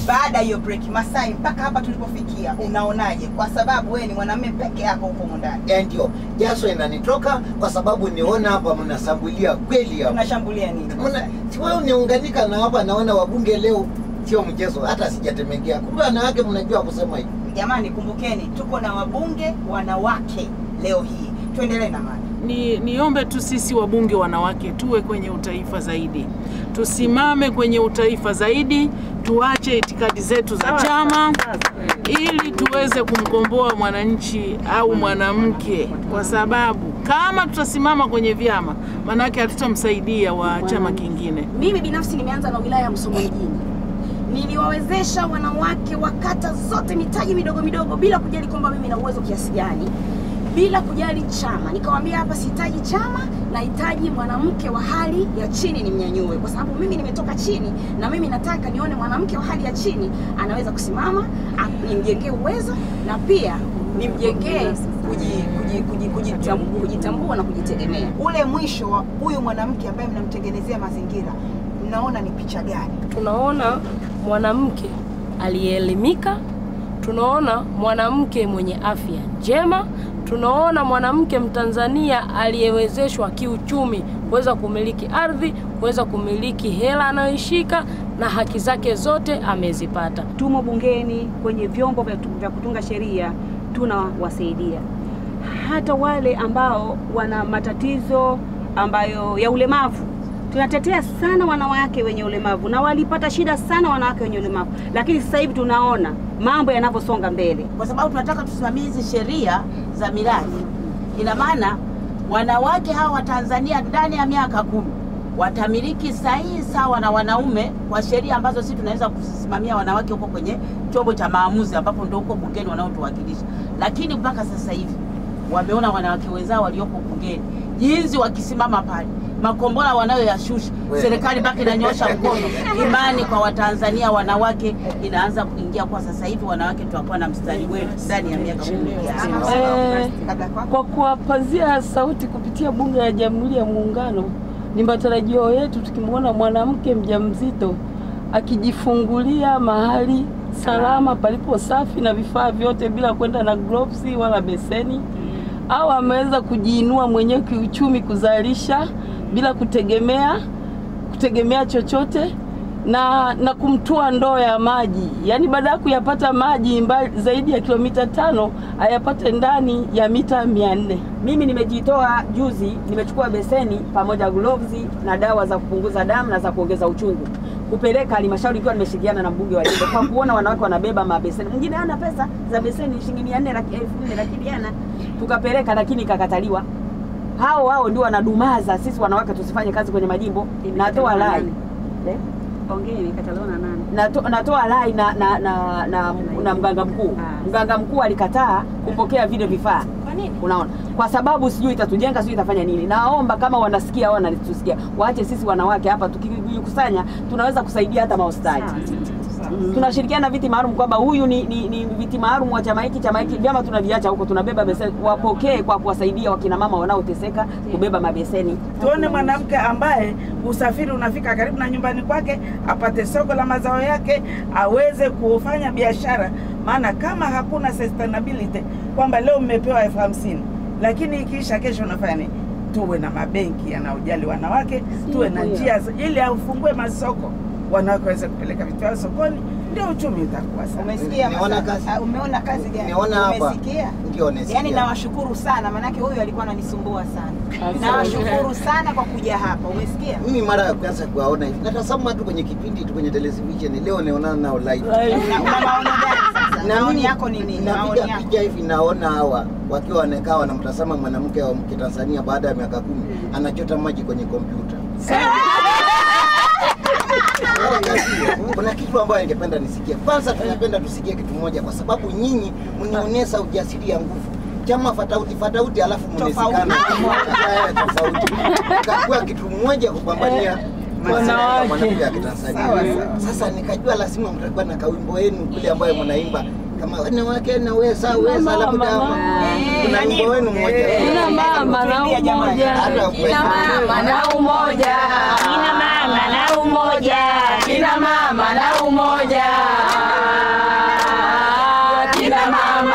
baada ya hiyo break Masai, mpaka hapa tulipofikia, unaonaje? Kwa sababu wewe ni mwanamume peke yako huko humu ndani, Eh, ndio jasho inanitoka kwa sababu niona hapa mnasambulia kweli hapa. tunashambulia nini? Mna- si wewe uniunganika na hapa, naona wabunge leo sio mchezo, hata sijatemekea. Kumbe wanawake mnajua kusema hivi. Jamani, kumbukeni tuko na wabunge wanawake leo hii. Tuendelee na mada. Ni niombe tu sisi wabunge wanawake tuwe kwenye utaifa zaidi, tusimame kwenye utaifa zaidi, tuache itikadi zetu za chama ili tuweze kumkomboa mwananchi au mwanamke, kwa sababu kama tutasimama kwenye vyama, maanake hatutamsaidia wa chama kingine. Mimi binafsi nimeanza na wilaya ya Musoma mjini, niliwawezesha wanawake wa kata zote mitaji midogo midogo, bila kujali kwamba mimi na uwezo kiasi gani, bila kujali chama. Nikawaambia hapa sihitaji chama, nahitaji mwanamke wa hali ya chini nimnyanyue, kwa sababu mimi nimetoka chini, na mimi nataka nione mwanamke wa hali ya chini anaweza kusimama, a- nimjengee uwezo na pia nimjengee kuji- kuji- kuji- kujitambu- kujitambua na kujitegemea. Ule mwisho wa huyu mwanamke ambaye mnamtengenezea mazingira, mnaona ni picha gani? tunaona mwanamke aliyeelimika, tunaona mwanamke mwenye afya njema, tunaona mwanamke Mtanzania aliyewezeshwa kiuchumi kuweza kumiliki ardhi, kuweza kumiliki hela anayoishika na haki zake zote amezipata. tumo bungeni kwenye vyombo vya, vya kutunga sheria tunawasaidia hata wale ambao wana matatizo ambayo ya ulemavu tunatetea sana wanawake wenye ulemavu na walipata shida sana wanawake wenye ulemavu lakini sasa hivi tunaona mambo yanavyosonga mbele kwa sababu tunataka tusimamie hizi sheria za mirathi. Ina maana wanawake hawa wa Tanzania ndani ya miaka kumi watamiliki sahihi sawa na wanaume kwa sheria ambazo sisi tunaweza kusimamia wanawake huko kwenye chombo cha maamuzi ambapo ndio huko bungeni wanaotuwakilisha. Lakini mpaka sasa hivi wameona wanawake wenzao walioko bungeni jinsi wakisimama pale makombora wanayoyashusha, Wewe. serikali mpaka inanyosha mkono. Imani kwa Watanzania wanawake inaanza kuingia kwa sasa hivi, wanawake tutakuwa na mstari wetu ndani ya miaka kumi ijayo. Eh, Labda kwako. kwa kuwapazia sauti kupitia Bunge la Jamhuri ya Muungano, ni matarajio yetu tukimwona mwanamke mjamzito akijifungulia mahali salama palipo safi na vifaa vyote bila kwenda na gloves wala beseni, au ameweza kujiinua mwenyewe kiuchumi, kuzalisha bila kutegemea kutegemea chochote na na kumtua ndoo ya maji, yaani baada ya kuyapata maji mbali zaidi ya kilomita tano ayapate ndani ya mita mia nne. mimi nimejitoa juzi nimechukua beseni pamoja gloves na dawa za kupunguza damu na za kuongeza uchungu kupeleka halmashauri ikiwa nimeshirikiana na mbunge wa jimbo kwa kuona wanawake wanabeba mabeseni mwingine hana pesa za beseni shilingi mia nne laki- elfu nne lakini hana tukapeleka lakini ikakataliwa hao hao ndio wanadumaza sisi wanawake tusifanye kazi kwenye majimbo natoa rai Eh? Nato, natoa rai na, na, na, na, na mganga mkuu. Mganga mkuu alikataa kupokea vile vifaa. Kwa nini? Unaona, kwa sababu sijui itatujenga, sijui itafanya nini. Naomba kama wanasikia au wanatusikia, waache sisi wanawake hapa tukijikusanya, tunaweza kusaidia hata mahospitali. Mm. Tunashirikiana viti maalum kwamba huyu ni, ni, ni viti maalum wa chama hiki, chama hiki, vyama tunaviacha huko, tunabeba beseni, wapokee kwa kuwasaidia wakina mama wanaoteseka kubeba mabeseni. tuone mwanamke ambaye usafiri unafika karibu na nyumbani kwake, apate soko la mazao yake, aweze kufanya biashara. Maana kama hakuna sustainability, kwamba leo mmepewa elfu hamsini lakini ikiisha kesho unafanya nini? Tuwe na mabenki yanayojali wanawake, tuwe na njia za- ili afungue masoko, wanawake waweze kupeleka vitu vyao sokoni, ndio uchumi utakuwa sawa. Umesikia Nimeona Masaka? kazi. Ah, Umeona kazi gani? Nimeona hapa. Umesikia? Ndio nasikia. Yaani nawashukuru sana maanake huyu alikuwa ananisumbua sana. Nawashukuru sana kwa kuja hapa. Umesikia? Mimi mara ya kwanza kuwaona hivi, natazama tu kwenye kipindi tu kwenye television, leo naonana nao live. Na una maono gani sasa? Na Maoni mimi yako ni nini? Maoni Napiga yako. picha hivi naona hawa wakiwa wanakaa wanamtazama mwanamke wa Kitanzania baada ya miaka kumi anachota maji kwenye kompyuta. Wala kazi hiyo. Kuna kitu ambayo ningependa nisikie. Kwanza tunapenda tusikie kitu moja, kwa sababu nyinyi mnionyesha ujasiri ya nguvu chama fatauti fatauti, alafu mnezikana Eh, tofauti, kakuwa kitu mmoja kupambania maslahi ya mwanamke ya Kitanzania. Sasa nikajua lazima mtakuwa na kawimbo wenu kule ambayo mnaimba kama wanawake naweza weza, labda kuna wimbo wenu mmoja Kina mama na umoja, Hata kina mama na umoja, kina mama na umoja, kina mama na umoja.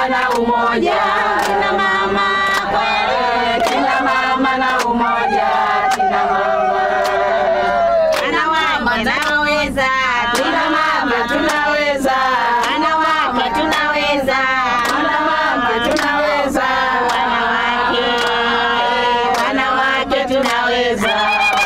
mama na umoja, kina mama kweli, kina mama na umoja, kina mama. Wanawake naweza, Kina mama tunaweza, wanawake tunaweza, wanawake tunaweza, wanawake, wanawake tunaweza.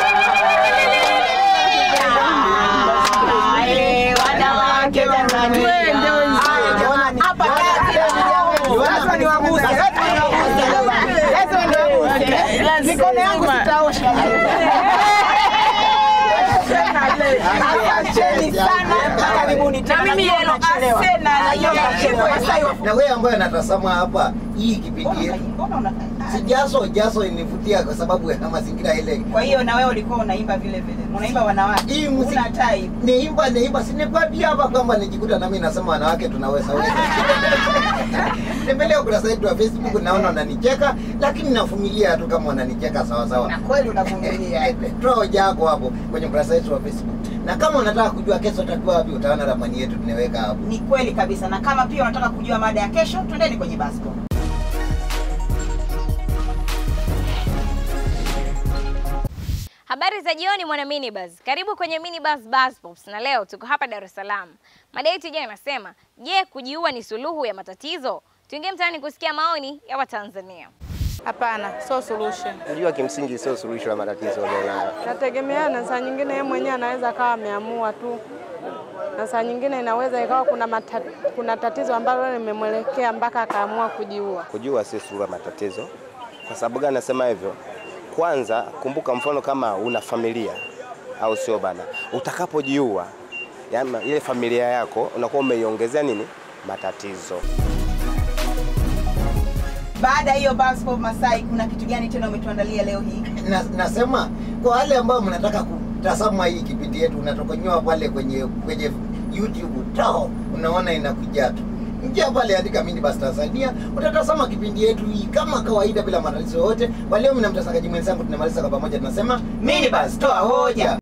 Eh, Wanawake Tanzania. Hapa kazi. Lazima niwaguse. Lazima niwaguse. Mikono yangu sitaosha. Asanteni sana. Karibuni tena. Na mimi Najua yellow unachelewa. asena, Najua najua unachelewa. Sasa hiyo- na wewe ambaye anatazama hapa hii kipindi yetu Mbona una- si jaso jaso inivutia kwa sababu ya mazingira ile Kwa hiyo na wewe ulikuwa unaimba vile vile. Unaimba wanawake. hii muziki Una tai. niimba niimba sinikwambia hapa kwamba nijikuta nami nasema wanawake tunaweza weza tembelea ukurasa wetu wa facebook naona unanicheka lakini navumilia tu kama unanicheka sawa sawa Na kweli unavumilia. toa hoja yako hapo kwenye ukurasa wetu wa facebook na kama unataka kujua kesho utakuwa wapi utaona ramani yetu tunaweka hapo Ni kweli kabisa. Na kama pia unataka kujua mada ya kesho, twendeni kwenye Basco. Habari za jioni mwana minibus. Karibu kwenye minibus bus pops na leo tuko hapa Dar es Salaam. Mada yetu jana inasema, je, kujiua ni suluhu ya matatizo? Tuingie mtaani kusikia maoni ya Watanzania. Hapana, sio solution. Kujua kimsingi sio suluhisho la matatizo ulionayo. Nategemeana, saa nyingine yeye mwenyewe anaweza akawa ameamua tu, na saa nyingine inaweza ikawa kuna, mata, kuna tatizo ambalo limemwelekea mpaka akaamua kujiua. Kujua sio suluhu ya matatizo. Kwa sababu gani nasema hivyo? Kwanza kumbuka, mfano kama una familia au sio bana, utakapojiua yani ile familia yako unakuwa umeiongezea nini matatizo. Baada ya hiyo Basco Masai, kuna kitu gani tena umetuandalia leo hii? na, nasema kwa wale ambao mnataka kutazama hii kipindi yetu unatokonyoa pale kwenye kwenye YouTube tao unaona inakuja tu njia pale andika Minibus Tanzania utatazama kipindi yetu hii kama kawaida bila matatizo yote. Kwa leo mimi na mtangazaji mwenzangu tunamaliza kwa pamoja tunasema Minibus toa hoja.